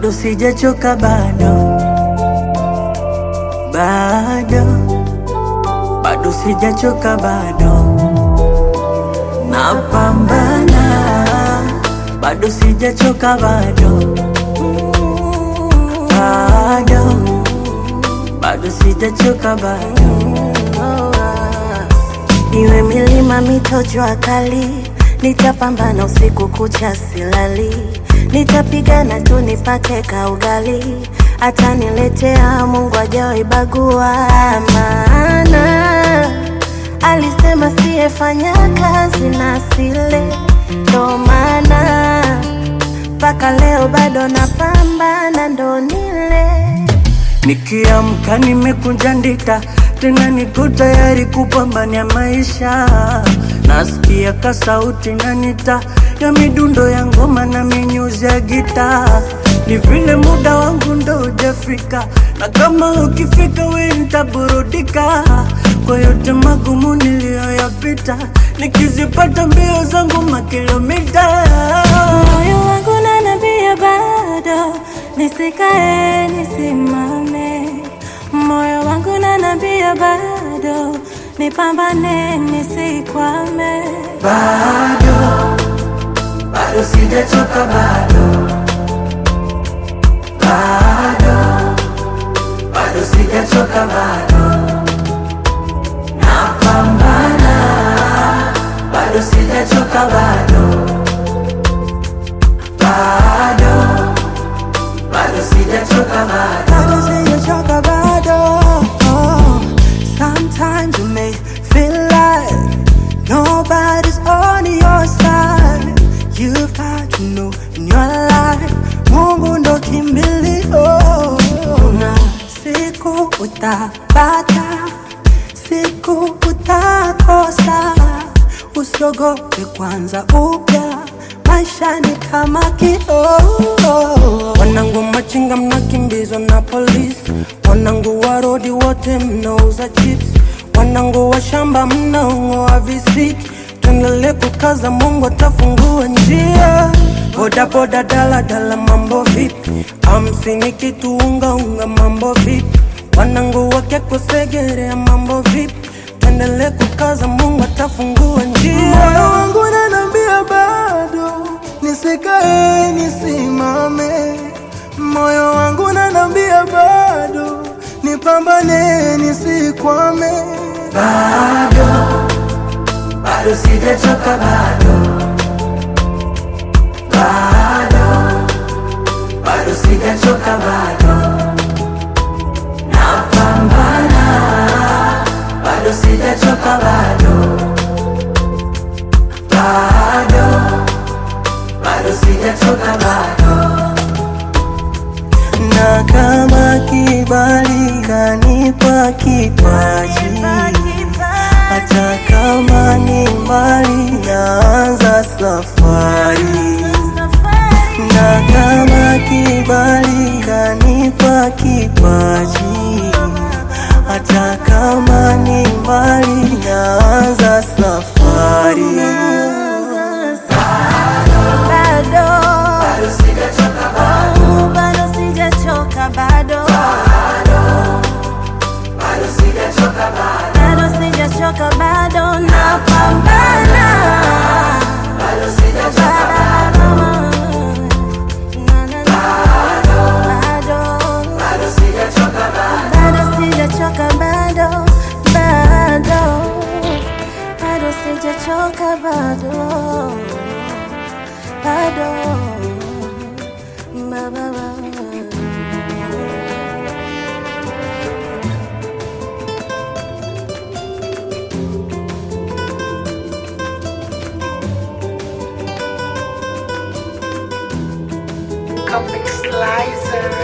bado sijachoka, bado bado bado sijachoka, bado napambana, bado sijachoka, bado bado bado sijachoka, bado Iwe milima, mito, jua kali, nitapambana usiku kucha silali, nitapigana tu nipate kaugali, ataniletea Mungu ajawahi bagua, maana alisema siyefanya kazi na sile, ndo maana mpaka leo bado napambana, ndo nile Nikiamka nimekunja ndita, tena niko tayari kupambania maisha. Nasikia ka sauti nanita ya midundo ya ngoma na minyuzi ya gita, ni vile muda wangu ndo hujafika, na kama ukifika we nitaburudika kwa yote magumu niliyoyapita, nikizipata mbio zangu makilomita moyo wangu nanambia bado nisikae nisimame, moyo wangu nanambia bado nipambane nisikwame. bado bado sijachoka bado bado bado sijachoka bado napambana bado sijachoka bado bado bado sijachoka bado bado sijachoka bado. Oh, sometimes you may feel like nobody's on your side. You've got to know in your life, Mungu ndo kimbilio. Na siku utapata, siku utakosa. Usiogope kwanza upya, maisha ni kama kioo. Wanangu machinga mnakimbizwa na polisi, wanangu wa rodi wote mnauza chips, wanangu wa shamba mnaong'oa visiki. Tuendelee kukaza, Mungu atafungua njia. Boda boda, dala dala, mambo vipi? Hamsini kitu unga unga, mambo vipi? Wanangu wakekusegerea, mambo vipi? Tuendelee kukaza, Mungu atafungua njia. Moyo wangu unaniambia bado nisikae nisimame, moyo wangu unaniambia bado nipambane nisikwame. bado bado sijachoka bado bado bado sijachoka bado napambana bado sijachoka bado bado bado sijachoka bado na kama kibali kanipa kipaji, hata kama ni mbali, naanza safari. Na kama kibali kanipa kipaji, hata kama ni mbali, naanza safari. bado Oh, bado sijachoka bado bado sijachoka bado napambana Bado. Na, na, na. Bado. bado sijachoka bado bado bado sijachoka bado bado ba, ba, ba. Comic Slicer.